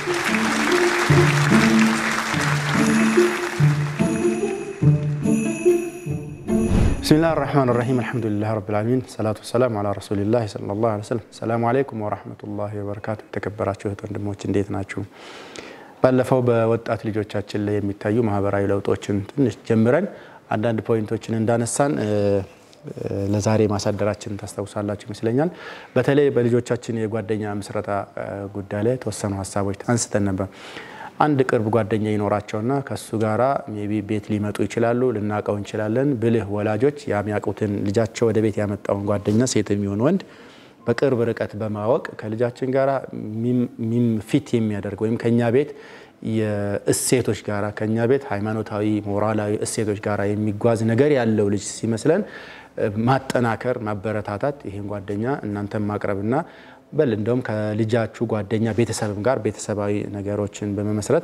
ብስሚላህ ራህማን ራሂም አልሐምዱሊላህ ረብል ዓለሚን ሰላቱ ወሰላሙ አላ ረሱሊላህ ሰለላሁ ዐለይሂ ወሰለም። ሰላሙ አለይኩም ወራህመቱላሂ ወበረካቱ። የተከበራችሁ እህት ወንድሞች እንዴት ናችሁ? ባለፈው በወጣት ልጆቻችን ላይ የሚታዩ ማህበራዊ ለውጦችን ትንሽ ጀምረን አንዳንድ ፖይንቶችን እንዳነሳን ለዛሬ ማሳደራችን ታስታውሳላችሁ ይመስለኛል። በተለይ በልጆቻችን የጓደኛ ምስረታ ጉዳይ ላይ የተወሰኑ ሀሳቦች አንስተን ነበር። አንድ ቅርብ ጓደኛ ይኖራቸውና ከሱ ጋራ ሜቢ ቤት ሊመጡ ይችላሉ፣ ልናውቀው እንችላለን። ብልህ ወላጆች የሚያውቁትን ልጃቸው ወደ ቤት ያመጣውን ጓደኛ ሴት የሚሆን ወንድ በቅርብ ርቀት በማወቅ ከልጃችን ጋራ ፊት የሚያደርግ ወይም ከኛ ቤት የእሴቶች ጋራ ከኛ ቤት ሃይማኖታዊ፣ ሞራላዊ እሴቶች ጋራ የሚጓዝ ነገር ያለው ልጅ ሲመስለን ማጠናከር፣ ማበረታታት ይህን ጓደኛ እናንተም ማቅረብና በል እንደውም ከልጃችሁ ጓደኛ ቤተሰብም ጋር ቤተሰባዊ ነገሮችን በመመስረት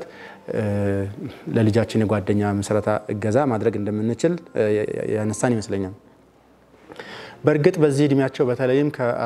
ለልጃችን የጓደኛ ምስረታ እገዛ ማድረግ እንደምንችል ያነሳን ይመስለኛል። በእርግጥ በዚህ እድሜያቸው በተለይም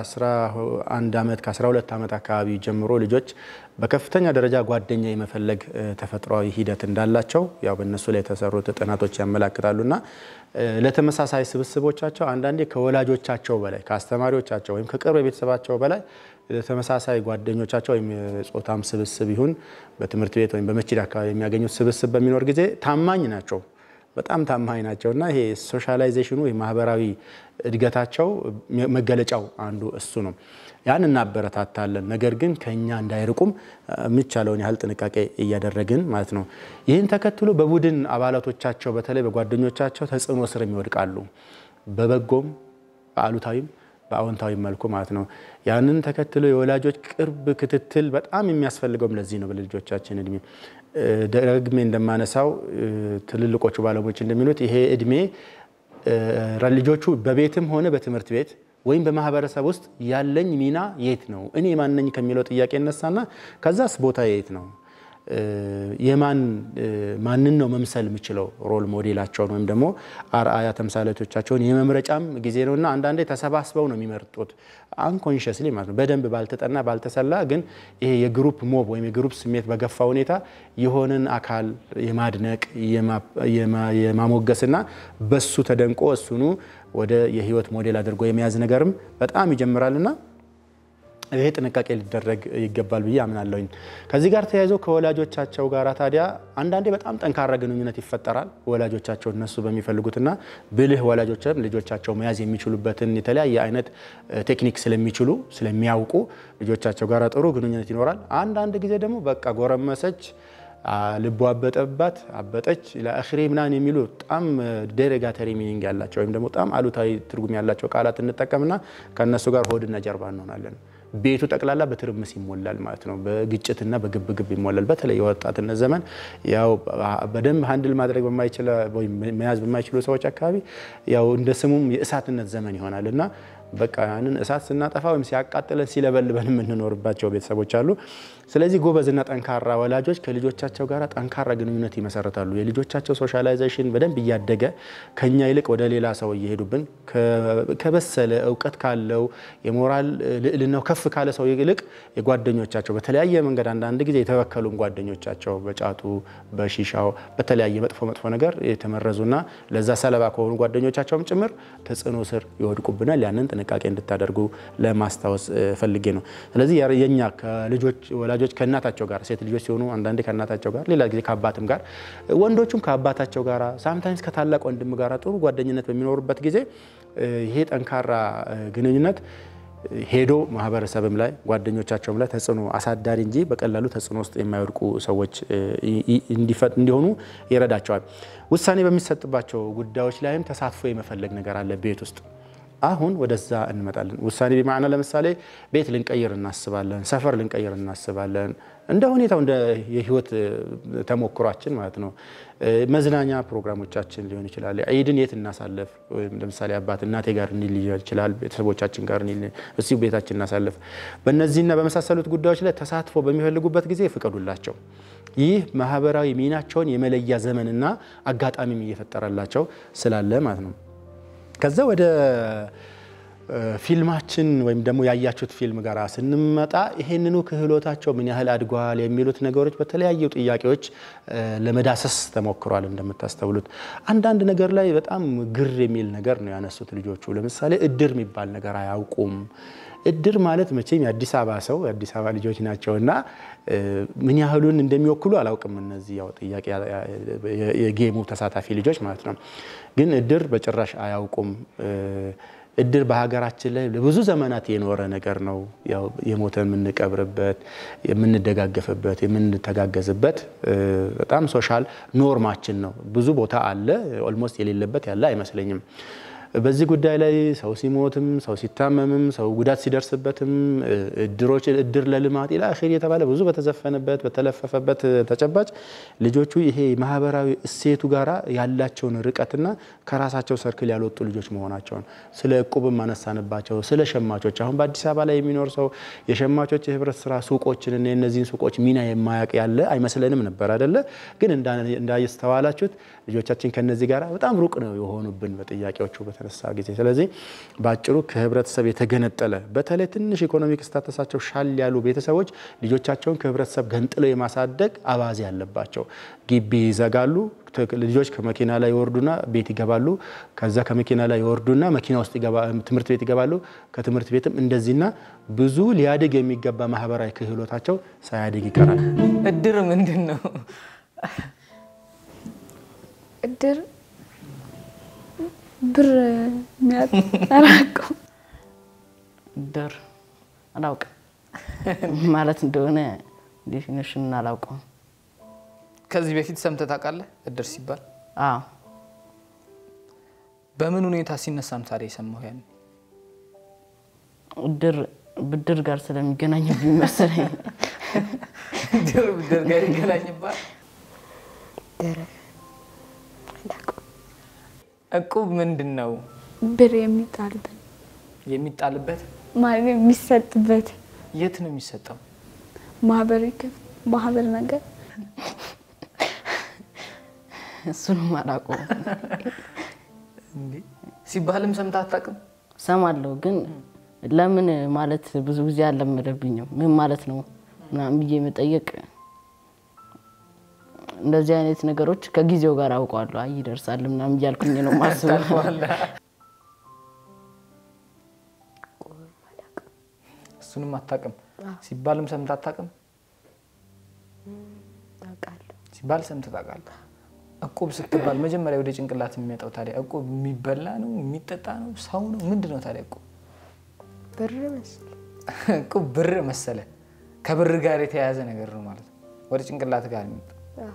ከ11 ዓመት ከ12 ዓመት አካባቢ ጀምሮ ልጆች በከፍተኛ ደረጃ ጓደኛ የመፈለግ ተፈጥሯዊ ሂደት እንዳላቸው ያው በእነሱ ላይ የተሰሩት ጥናቶች ያመላክታሉና ለተመሳሳይ ስብስቦቻቸው አንዳንዴ ከወላጆቻቸው በላይ ከአስተማሪዎቻቸው ወይም ከቅርብ ቤተሰባቸው በላይ ለተመሳሳይ ጓደኞቻቸው ወይም የጾታም ስብስብ ይሁን በትምህርት ቤት ወይም በመስጂድ አካባቢ የሚያገኙት ስብስብ በሚኖር ጊዜ ታማኝ ናቸው። በጣም ታማኝ ናቸው እና ይሄ ሶሻላይዜሽኑ ማህበራዊ እድገታቸው መገለጫው አንዱ እሱ ነው። ያን እናበረታታለን። ነገር ግን ከኛ እንዳይርቁም የሚቻለውን ያህል ጥንቃቄ እያደረግን ማለት ነው። ይህን ተከትሎ በቡድን አባላቶቻቸው በተለይ በጓደኞቻቸው ተጽዕኖ ስር ይወድቃሉ። በበጎም በአሉታዊም በአዎንታዊ መልኩ ማለት ነው። ያንን ተከትሎ የወላጆች ቅርብ ክትትል በጣም የሚያስፈልገውም ለዚህ ነው። በልጆቻችን እድሜ ደግሜ እንደማነሳው ትልልቆቹ ባለሙያዎች እንደሚሉት ይሄ እድሜ ልጆቹ በቤትም ሆነ በትምህርት ቤት ወይም በማህበረሰብ ውስጥ ያለኝ ሚና የት ነው፣ እኔ ማነኝ ከሚለው ጥያቄ እነሳና ከዛስ ቦታ የት ነው የማን ማንን ነው መምሰል የምችለው ሮል ሞዴላቸውን ወይም ደግሞ አርአያ ተምሳሌቶቻቸውን የመምረጫም ጊዜ ነው እና አንዳንዴ ተሰባስበው ነው የሚመርጡት አንኮንሽስሊ ማለት ነው። በደንብ ባልተጠና ባልተሰላ ግን ይሄ የግሩፕ ሞብ ወይም የግሩፕ ስሜት በገፋ ሁኔታ የሆነን አካል የማድነቅ የማሞገስና በሱ ተደንቆ እሱኑ ወደ የህይወት ሞዴል አድርጎ የመያዝ ነገርም በጣም ይጀምራልና ይሄ ጥንቃቄ ሊደረግ ይገባል ብዬ አምናለሁኝ። ከዚህ ጋር ተያይዞ ከወላጆቻቸው ጋር ታዲያ አንዳንዴ በጣም ጠንካራ ግንኙነት ይፈጠራል። ወላጆቻቸው እነሱ በሚፈልጉትና ብልህ ወላጆችም ልጆቻቸው መያዝ የሚችሉበትን የተለያየ አይነት ቴክኒክ ስለሚችሉ ስለሚያውቁ ልጆቻቸው ጋር ጥሩ ግንኙነት ይኖራል። አንዳንድ ጊዜ ደግሞ በቃ ጎረመሰች ልቦ አበጠባት አበጠች ለአኽሬ ምናምን የሚሉ በጣም ዴሮጋተሪ ሚኒንግ ያላቸው ወይም ደግሞ በጣም አሉታዊ ትርጉም ያላቸው ቃላት እንጠቀምና ከእነሱ ጋር ሆድና ጀርባ እንሆናለን። ቤቱ ጠቅላላ በትርምስ ይሞላል ማለት ነው። በግጭትና በግብግብ ይሞላል። በተለይ የወጣትነት ዘመን ያው በደንብ ሀንድል ማድረግ መያዝ በማይችሉ ሰዎች አካባቢ ያው እንደ ስሙም የእሳትነት ዘመን ይሆናል እና በቃ ያንን እሳት ስናጠፋ ወይም ሲያቃጥለን ሲለበልበን የምንኖርባቸው ቤተሰቦች አሉ። ስለዚህ ጎበዝና ጠንካራ ወላጆች ከልጆቻቸው ጋር ጠንካራ ግንኙነት ይመሰረታሉ። የልጆቻቸው ሶሻላይዜሽን በደንብ እያደገ ከኛ ይልቅ ወደ ሌላ ሰው እየሄዱብን ከበሰለ እውቀት ካለው የሞራል ልዕልናው ከፍ ካለ ሰው ይልቅ የጓደኞቻቸው በተለያየ መንገድ አንዳንድ ጊዜ የተበከሉን ጓደኞቻቸው በጫቱ በሺሻው በተለያየ መጥፎ መጥፎ ነገር የተመረዙና ለዛ ሰለባ ከሆኑ ጓደኞቻቸውም ጭምር ተጽዕኖ ስር ይወድቁብናል። ያንን ጥንቃቄ እንድታደርጉ ለማስታወስ ፈልጌ ነው። ስለዚህ የኛ ከልጆች ወላጆች ከእናታቸው ጋር ሴት ልጆች ሲሆኑ አንዳንዴ ከእናታቸው ጋር፣ ሌላ ጊዜ ከአባትም ጋር፣ ወንዶቹም ከአባታቸው ጋር፣ ሳምታይምስ ከታላቅ ወንድም ጋር ጥሩ ጓደኝነት በሚኖሩበት ጊዜ ይሄ ጠንካራ ግንኙነት ሄዶ ማህበረሰብም ላይ ጓደኞቻቸውም ላይ ተጽዕኖ አሳዳሪ እንጂ በቀላሉ ተጽዕኖ ውስጥ የማይወድቁ ሰዎች እንዲሆኑ ይረዳቸዋል። ውሳኔ በሚሰጥባቸው ጉዳዮች ላይም ተሳትፎ የመፈለግ ነገር አለ ቤት ውስጥ አሁን ወደዛ እንመጣለን። ውሳኔ ቢማዕና ለምሳሌ ቤት ልንቀይር እናስባለን፣ ሰፈር ልንቀይር እናስባለን። እንደ ሁኔታው እንደ የህይወት ተሞክሯችን ማለት ነው። መዝናኛ ፕሮግራሞቻችን ሊሆን ይችላል። ዒድን የት እናሳልፍ? ወይም ለምሳሌ አባት እናቴ ጋር እንሂድ ሊሆን ይችላል። ቤተሰቦቻችን ጋር እዚሁ ቤታችን እናሳልፍ። በእነዚህና በመሳሰሉት ጉዳዮች ላይ ተሳትፎ በሚፈልጉበት ጊዜ ፍቀዱላቸው። ይህ ማህበራዊ ሚናቸውን የመለያ ዘመንና አጋጣሚም እየፈጠረላቸው ስላለ ማለት ነው። ከዛ ወደ ፊልማችን ወይም ደግሞ ያያችሁት ፊልም ጋር ስንመጣ ይሄንኑ ክህሎታቸው ምን ያህል አድጓል የሚሉት ነገሮች በተለያዩ ጥያቄዎች ለመዳሰስ ተሞክሯል። እንደምታስተውሉት አንዳንድ ነገር ላይ በጣም ግር የሚል ነገር ነው ያነሱት ልጆቹ። ለምሳሌ እድር የሚባል ነገር አያውቁም። እድር ማለት መቼም የአዲስ አበባ ሰው የአዲስ አበባ ልጆች ናቸው እና ምን ያህሉን እንደሚወክሉ አላውቅም። እነዚህ ያው ጥያቄ የጌሙ ተሳታፊ ልጆች ማለት ነው። ግን እድር በጭራሽ አያውቁም። እድር በሀገራችን ላይ ለብዙ ዘመናት የኖረ ነገር ነው። ያው የሞተ የምንቀብርበት፣ የምንደጋገፍበት፣ የምንተጋገዝበት በጣም ሶሻል ኖርማችን ነው። ብዙ ቦታ አለ። ኦልሞስት የሌለበት ያለ አይመስለኝም። በዚህ ጉዳይ ላይ ሰው ሲሞትም ሰው ሲታመምም ሰው ጉዳት ሲደርስበትም እድሮች እድር ለልማት ኢላ አኺር የተባለ ብዙ በተዘፈነበት በተለፈፈበት ተጨባጭ ልጆቹ ይሄ ማህበራዊ እሴቱ ጋራ ያላቸውን ርቀትና ከራሳቸው ሰርክል ያልወጡ ልጆች መሆናቸውን ስለ እቁብም አነሳንባቸው። ስለ ሸማቾች አሁን በአዲስ አበባ ላይ የሚኖር ሰው የሸማቾች የህብረት ስራ ሱቆችን እና የነዚህን ሱቆች ሚና የማያውቅ ያለ አይመስለንም ነበር አይደለ? ግን እንዳስተዋላችሁት ልጆቻችን ከነዚህ ጋር በጣም ሩቅ ነው የሆኑብን በጥያቄዎቹ በተነሳ ጊዜ። ስለዚህ በአጭሩ ከህብረተሰብ የተገነጠለ በተለይ ትንሽ ኢኮኖሚክ ስታተሳቸው ሻል ያሉ ቤተሰቦች ልጆቻቸውን ከህብረተሰብ ገንጥለው የማሳደግ አባዜ ያለባቸው። ግቢ ይዘጋሉ። ልጆች ከመኪና ላይ ይወርዱና ቤት ይገባሉ። ከዛ ከመኪና ላይ ይወርዱና መኪና ውስጥ ትምህርት ቤት ይገባሉ። ከትምህርት ቤትም እንደዚህና ብዙ ሊያድግ የሚገባ ማህበራዊ ክህሎታቸው ሳያድግ ይቀራል። እድር ምንድን ነው? እድር ብር አላውቅም። እድር አላውቅም ማለት እንደሆነ ዴፊኒሽን አላውቀውም። ከዚህ በፊት ሰምተህ ታውቃለህ? እድር ሲባል አዎ በምን ሁኔታ ሲነሳ ነው ታዲያ የሰማሁ? ያን እድር ብድር ጋር ስለሚገናኝብኝ መሰለኝ። እድር ብድር ጋር ይገናኝባል። እቁብ ምንድን ነው? ብር የሚጣልበት የሚጣልበት ማለት የሚሰጥበት የት ነው የሚሰጠው? ማህበር ይከፍ- ማህበር ነገር እሱንም አላውቀውም። እንዴ ሲባልም ሰምተህ አታውቅም? ሰማለሁ ግን ለምን ማለት ብዙ ጊዜ አልለመደብኝም። ምን ማለት ነው ምናምን ብዬ መጠየቅ እንደዚህ አይነት ነገሮች ከጊዜው ጋር አውቀዋለሁ። አይ ይደርሳል ምናምን እያልኩኝ ነው ማስበው። ታልፈዋለህ። እሱንም አታውቅም? ሲባልም ሰምተህ አታውቅም? ሲባል ሰምተህ ታውቃለህ? እቁብ ስትባል መጀመሪያ ወደ ጭንቅላት የሚመጣው ታዲያ እቁብ የሚበላ ነው የሚጠጣ ነው ሰው ነው ምንድን ነው ታዲያ እቁብ? ብር መስል እቁብ ብር መሰለ ከብር ጋር የተያያዘ ነገር ነው ማለት ነው። ወደ ጭንቅላት ጋር የሚመጣው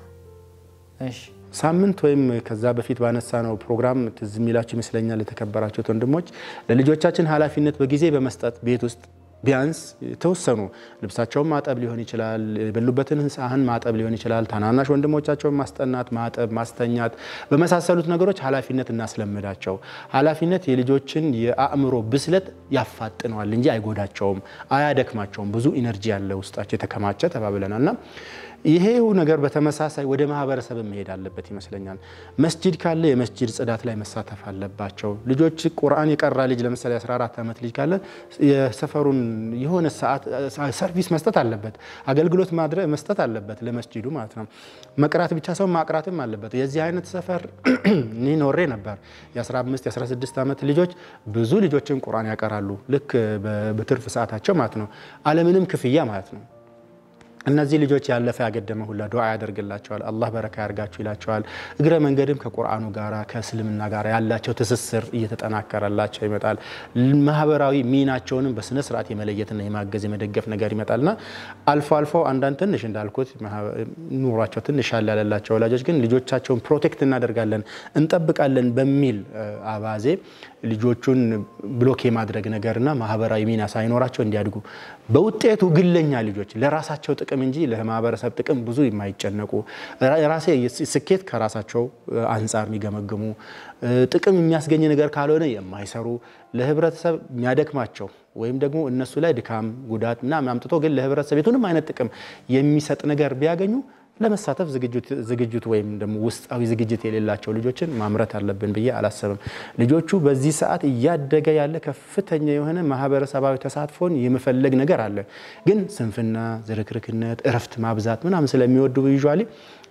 እሺ ሳምንት ወይም ከዛ በፊት ባነሳ ነው ፕሮግራም ትዝ የሚላችሁ ይመስለኛል። የተከበራችሁት ወንድሞች ለልጆቻችን ኃላፊነት በጊዜ በመስጠት ቤት ውስጥ ቢያንስ የተወሰኑ ልብሳቸውን ማጠብ ሊሆን ይችላል፣ የበሉበትን ሳህን ማጠብ ሊሆን ይችላል፣ ታናናሽ ወንድሞቻቸውን ማስጠናት፣ ማጠብ፣ ማስተኛት በመሳሰሉት ነገሮች ኃላፊነት እናስለምዳቸው። ኃላፊነት የልጆችን የአእምሮ ብስለት ያፋጥነዋል እንጂ አይጎዳቸውም፣ አያደክማቸውም። ብዙ ኢነርጂ ያለ ውስጣቸው የተከማቸ ተባብለናል እና ይሄው ነገር በተመሳሳይ ወደ ማህበረሰብ መሄድ አለበት ይመስለኛል። መስጂድ ካለ የመስጂድ ጽዳት ላይ መሳተፍ አለባቸው ልጆች። ቁርአን የቀራ ልጅ ለምሳሌ 14 ዓመት ልጅ ካለ የሰፈሩን የሆነ ሰዓት ሰርቪስ መስጠት አለበት፣ አገልግሎት ማድረግ መስጠት አለበት ለመስጂዱ ማለት ነው። መቅራት ብቻ ሰው ማቅራትም አለበት። የዚህ አይነት ሰፈር እኔ ኖሬ ነበር። የ15 የ16 ዓመት ልጆች ብዙ ልጆችን ቁርአን ያቀራሉ፣ ልክ በትርፍ ሰዓታቸው ማለት ነው፣ አለምንም ክፍያ ማለት ነው። እነዚህ ልጆች ያለፈ ያገደመ ሁላ ዱዓ ያደርግላቸዋል። አላህ በረካ ያርጋችሁ ይላቸዋል። እግረ መንገድም ከቁርአኑ ጋራ ከእስልምና ጋር ያላቸው ትስስር እየተጠናከረላቸው ይመጣል። ማህበራዊ ሚናቸውንም በስነ ስርዓት የመለየትና የማገዝ የመደገፍ ነገር ይመጣልና አልፎ አልፎ አንዳንድ ትንሽ እንዳልኩት ኑሯቸው ትንሽ ያለ ያለላቸው ወላጆች ግን ልጆቻቸውን ፕሮቴክት እናደርጋለን እንጠብቃለን በሚል አባዜ ልጆቹን ብሎክ የማድረግ ነገርና ማህበራዊ ሚና ሳይኖራቸው እንዲያድጉ በውጤቱ ግለኛ ልጆች ለራሳቸው ጥቅም እንጂ ለማህበረሰብ ጥቅም ብዙ የማይጨነቁ ራሴ ስኬት ከራሳቸው አንጻር የሚገመግሙ ጥቅም የሚያስገኝ ነገር ካልሆነ የማይሰሩ ለህብረተሰብ የሚያደክማቸው ወይም ደግሞ እነሱ ላይ ድካም ጉዳት ምናምን አምጥቶ ግን ለህብረተሰብ የቱንም አይነት ጥቅም የሚሰጥ ነገር ቢያገኙ ለመሳተፍ ዝግጅቱ ወይም ደግሞ ውስጣዊ ዝግጅት የሌላቸው ልጆችን ማምረት አለብን ብዬ አላሰብም። ልጆቹ በዚህ ሰዓት እያደገ ያለ ከፍተኛ የሆነ ማህበረሰባዊ ተሳትፎን የመፈለግ ነገር አለ። ግን ስንፍና፣ ዝርክርክነት፣ እረፍት ማብዛት ምናምን ስለሚወዱ ዩዥዋሊ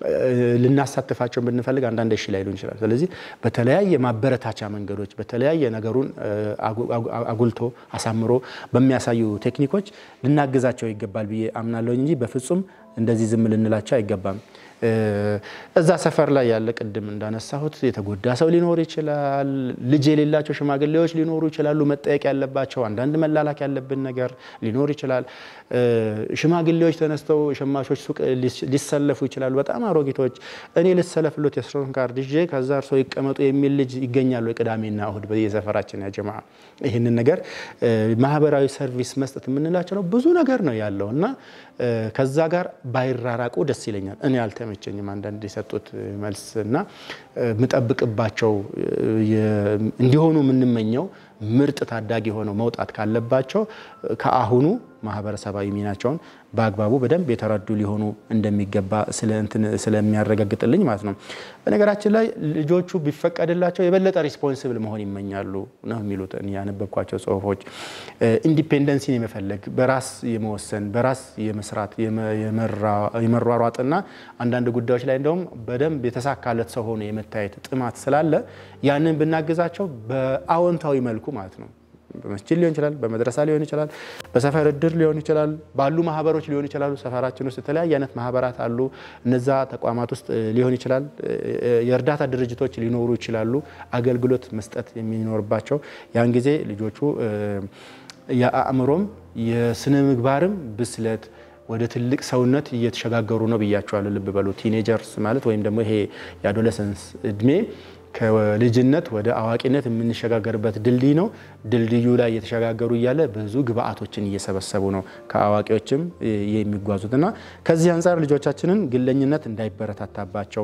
ልናሳትፋቸው ብንፈልግ አንዳንድ እሺ ላይሉን ይችላል። ስለዚህ በተለያየ ማበረታቻ መንገዶች በተለያየ ነገሩን አጉልቶ አሳምሮ በሚያሳዩ ቴክኒኮች ልናግዛቸው ይገባል ብዬ አምናለሁ እንጂ በፍጹም እንደዚህ ዝም ልንላቸው አይገባም። እዛ ሰፈር ላይ ያለ ቅድም እንዳነሳሁት የተጎዳ ሰው ሊኖር ይችላል። ልጅ የሌላቸው ሽማግሌዎች ሊኖሩ ይችላሉ። መጠየቅ ያለባቸው አንዳንድ መላላክ ያለብን ነገር ሊኖር ይችላል። ሽማግሌዎች ተነስተው ሸማቾች ሱቅ ሊሰለፉ ይችላሉ። በጣም አሮጊቶች እኔ ልሰለፍሎት የስሮን ካርድ ይዤ ከዛ እርሶ ይቀመጡ የሚል ልጅ ይገኛሉ። የቅዳሜና እሁድ በየሰፈራችን ያጀማ ይህንን ነገር ማህበራዊ ሰርቪስ መስጠት የምንላቸው ነው። ብዙ ነገር ነው ያለው እና ከዛ ጋር ባይራራቁ ደስ ይለኛል። እኔ አልተመቸኝም አንዳንድ የሰጡት መልስ እና የምጠብቅባቸው እንዲሆኑ የምንመኘው ምርጥ ታዳጊ ሆነው መውጣት ካለባቸው ከአሁኑ ማህበረሰባዊ ሚናቸውን በአግባቡ በደንብ የተረዱ ሊሆኑ እንደሚገባ ስለሚያረጋግጥልኝ ማለት ነው። በነገራችን ላይ ልጆቹ ቢፈቀድላቸው የበለጠ ሪስፖንስብል መሆን ይመኛሉ ነው የሚሉት ያነበብኳቸው ጽሁፎች። ኢንዲፔንደንሲን የመፈለግ በራስ የመወሰን በራስ የመስራት የመሯሯጥና አንዳንድ ጉዳዮች ላይ እንደውም በደንብ የተሳካለት ሰው ሆኖ የመታየት ጥማት ስላለ ያንን ብናግዛቸው በአዎንታዊ መልኩ ማለት ነው በመስጂድ ሊሆን ይችላል፣ በመድረሳ ሊሆን ይችላል፣ በሰፈር እድር ሊሆን ይችላል፣ ባሉ ማህበሮች ሊሆን ይችላሉ። ሰፈራችን ውስጥ የተለያየ አይነት ማህበራት አሉ። እነዛ ተቋማት ውስጥ ሊሆን ይችላል፣ የእርዳታ ድርጅቶች ሊኖሩ ይችላሉ። አገልግሎት መስጠት የሚኖርባቸው ያን ጊዜ ልጆቹ የአእምሮም የስነ ምግባርም ብስለት ወደ ትልቅ ሰውነት እየተሸጋገሩ ነው ብያቸዋለሁ። ልብ በሉ ቲኔጀርስ ማለት ወይም ደግሞ ይሄ የአዶለሰንስ እድሜ ከልጅነት ወደ አዋቂነት የምንሸጋገርበት ድልድይ ነው። ድልድዩ ላይ እየተሸጋገሩ እያለ ብዙ ግብአቶችን እየሰበሰቡ ነው ከአዋቂዎችም የሚጓዙት እና ከዚህ አንጻር ልጆቻችንን ግለኝነት እንዳይበረታታባቸው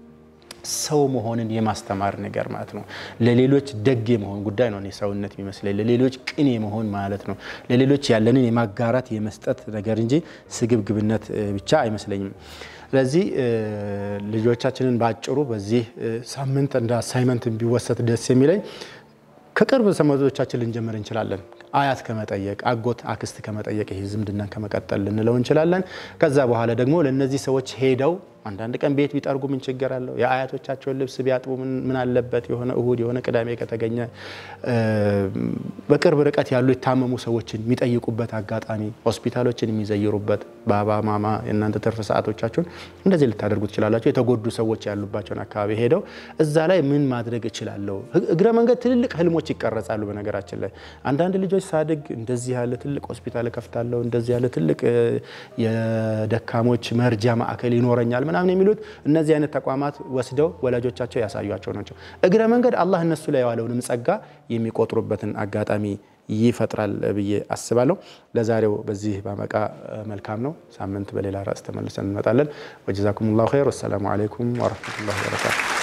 ሰው መሆንን የማስተማር ነገር ማለት ነው። ለሌሎች ደግ የመሆን ጉዳይ ነው ሰውነት የሚመስለኝ። ለሌሎች ቅን የመሆን ማለት ነው። ለሌሎች ያለንን የማጋራት የመስጠት ነገር እንጂ ስግብግብነት ብቻ አይመስለኝም። ስለዚህ ልጆቻችንን በአጭሩ በዚህ ሳምንት እንደ አሳይመንት ቢወሰድ ደስ የሚለኝ ከቅርብ ዘመዶቻችን ልንጀምር እንችላለን። አያት ከመጠየቅ አጎት፣ አክስት ከመጠየቅ ይሄ ዝምድናን ከመቀጠል ልንለው እንችላለን። ከዛ በኋላ ደግሞ ለእነዚህ ሰዎች ሄደው አንዳንድ ቀን ቤት ቢጠርጉ ምን ችግር አለው? የአያቶቻቸውን ልብስ ቢያጥቡ ምን አለበት? የሆነ እሁድ የሆነ ቅዳሜ ከተገኘ በቅርብ ርቀት ያሉ የታመሙ ሰዎችን የሚጠይቁበት አጋጣሚ፣ ሆስፒታሎችን የሚዘይሩበት ባባ ማማ የእናንተ ትርፍ ሰዓቶቻችሁን እንደዚህ ልታደርጉ ትችላላችሁ። የተጎዱ ሰዎች ያሉባቸውን አካባቢ ሄደው እዛ ላይ ምን ማድረግ እችላለሁ? እግረ መንገድ ትልልቅ ህልሞች ይቀረጻሉ። በነገራችን ላይ አንዳንድ ልጆች ሳድግ እንደዚህ ያለ ትልቅ ሆስፒታል እከፍታለሁ፣ እንደዚህ ያለ ትልቅ የደካሞች መርጃ ማዕከል ይኖረኛል ምናምን የሚሉት እነዚህ አይነት ተቋማት ወስደው ወላጆቻቸው ያሳዩቸው ናቸው። እግረ መንገድ አላህ እነሱ ላይ የዋለውንም ጸጋ የሚቆጥሩበትን አጋጣሚ ይፈጥራል ብዬ አስባለሁ። ለዛሬው በዚህ ባበቃ መልካም ነው። ሳምንት በሌላ ርዕስ ተመልሰን እንመጣለን። ወጀዛኩም ላሁ ኸይር። ወሰላሙ አለይኩም ወረህመቱላሂ ወበረካቱ